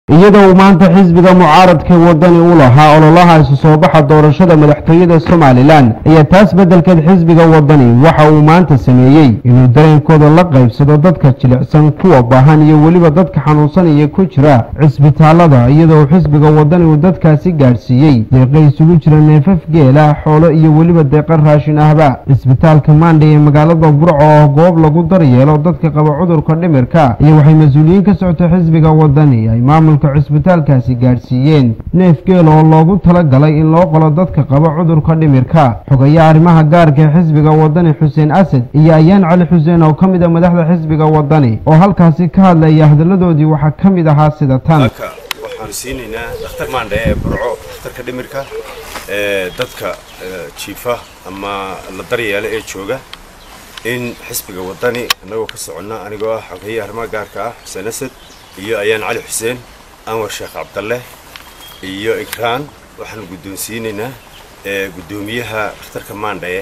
iyadoo uu maanta xisbiga mucaaradka wadani u lahaa ololaha isu soo baxa doorashada madaxtooyada somalilan ayaa taas beddelkeed xisbiga wadani waxa uu maanta sameeyey inuu dareenkooda la qaybsado dadka jilicsan kuwa baahan iyo weliba dadka xanuunsanaya ku jira cisbitaalada iyadoo xisbiga wadani uu dadkaasi gaadhsiiyey deeqa isugu jira neefaf geela xoolo iyo weliba deeqa raashin ahba cisbitaalka maandhay ee magaalada burco oo goob lagu daryeelo dadka qaba cudurka dhimirka iyo waxay mas-uuliyiin ka socota xisbiga wadani ay maamulka cisbitaalkaasi gaadhsiiyeen neef geel oo loogu talagalay in loo qolo dadka qaba cudurka dhimirka xogayaa arrimaha gaarka ee xisbiga wadani xuseen asad iyo ayaan cali xuseen oo ka mid a madaxda xisbiga wadani oo halkaasi ka hadlaya hadalladoodii waxaa ka mid ahaa sida tan waxaanu siinaynaa dhakhtar maandhe ee burco dhakhtarka dhimirka ee dadka jiifa ama la daryeela ee jooga in xisbiga wadani annagoo ka soconna anigoo ah xogeeye arrimaha gaarka ah xuseen asad iyo ayaan cali xuseen anwar sheekh cabdalle iyo ikraan waxaanu guddoonsiinaynaa guddoomiyaha dhakhtarka maandhaye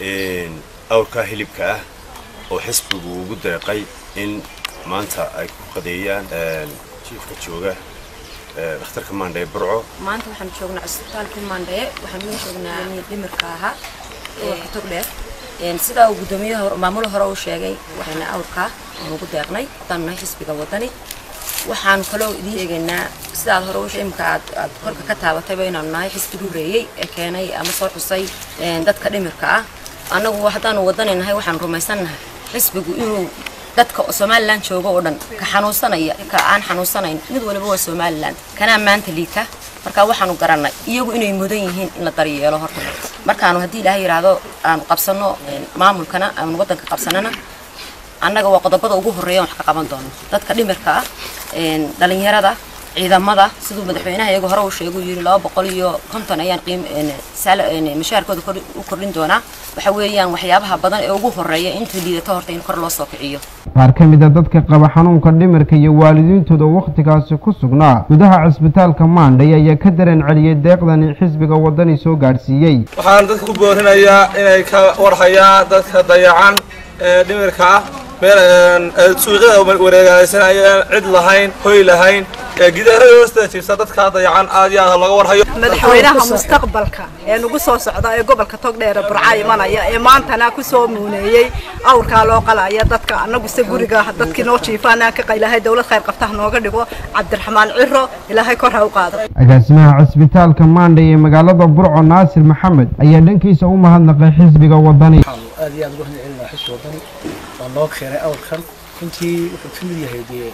awrkaa hilibka ah oo xisbigu ugu deeqay in maanta ay ku qadeeyaan jiifka jooga dhakhtarka maandhaye burco maanta waxaan joognaa cisbitaalkii maandhaye waxaan u joognaa dhimirka ahaa ee togdheer sidaa uu guddoomiyaha maamul hore uu sheegay waxayna awrkaa aan ugu deeqnay haddaan nahay xisbiga wadani waxaan kaloo idiin eegaynaa sidaad hore u imka aad aad korka ka taabatayba inaanu nahay xisbiga horeeyey ee keenay ama soo xusay dadka dhimirka ah annagu haddaanu wadani nahay waxaan rumaysannahay xisbigu inuu dadka somalilan jooga oo dhan ka xanuunsanaya ka aan xanuunsanayn mid waliba waa somalilan kanaa maanta liita marka waxaanu garannay iyagu inay mudan yihiin in la daryeelo horta markaanu haddii ilaahay yidhaahdo aanu qabsanno maamulkana aanu waddanka qabsanana annaga waa qodobada ugu horreeya wax ka qaban doono dadka dhimirka ah dhalinyarada ciidamada siduu madaxweynaha iyaga hore uu sheegay uu yidhi laba boqol iyo konton ayaan qiim mashaarkooda u kordhin doonaa waxa weeyaan waxyaabaha badan ee ugu horreeya inta liidato horta in kor loo soo kiciyo qaar ka mid a dadka qaba xanuunka dhimirka iyo waalidiintooda wakhtigaasi ku sugnaa gudaha cisbitaalka maandhay ayaa ka dareen celiyey deeqdani xisbiga wadani soo gaadhsiiyey waxaan dadka ku boorinayaa inay ka warhayaan dadka dayacan ee dhimirka ah meel suuqyada wareegaysanayaan cid lahayn hoy lahayn gidaarada hoosteeda jiifsa dadka dayacan aad iyo aad looga warhayo madaxweynaha mustaqbalka ee nagu soo socda ee gobolka togdheer burca imanaya ee maantana ku soo muuneeyey awrkaa loo qalaya dadka anaguse guriga dadkii noo jiifaanaan ka qaylahay dowlad khayr qabtaha nooga dhigo cabdiraxmaan ciro ilaahay kor ha u qaado agaasimaha cisbitaalka maandhay ee magaalada burco naasir maxamed ayaa dhankiisa u mahadnaqay xisbiga wadani aad iyo aad uga hadcelinaa xisbi wadani waa noo keenay awrkan runtii wuxuu ka mid yahay dee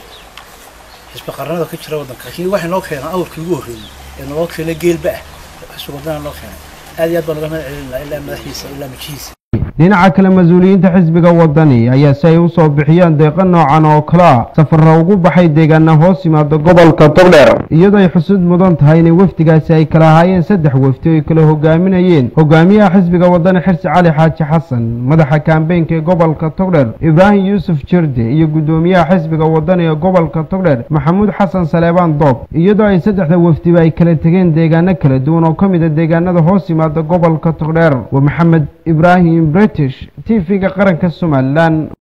xisbi qaranada ka jira waddanka laakiin waxay noo keenaan awrkii ugu horreeyey ee naloo keenay geelba ah xisbi wadana noo keenay aad iyo aad baan uga mahad celinaa ilaa madaxiisa ilaa majihiisa dhinaca kale mas-uuliyiinta xisbiga wadani ayaa si ay u soo bixiyaan deeqa noocan oo kale a safarra ugu baxay deegaana hoos yimaada gobolka togdheer iyadoo ay xusud mudan tahay inay wafdigaasi ay kala ahaayeen saddex wafdi oo ay kala hogaaminayeen hogaamiyaha xisbiga wadani xirsi cali xaaji xasan madaxa kaambeynka ee gobolka togdheer ibraahim yuusuf jirde iyo guddoomiyaha xisbiga wadani ee gobolka togdheer maxamuud xasan saleebaan doob iyadoo ay saddexda wafdiba ay kala tegeen deegaano kala duwan oo ka mid a deegaanada hoos yimaada gobolka togdheer waa maxamed ibraahim british t v-ga qaranka somalilan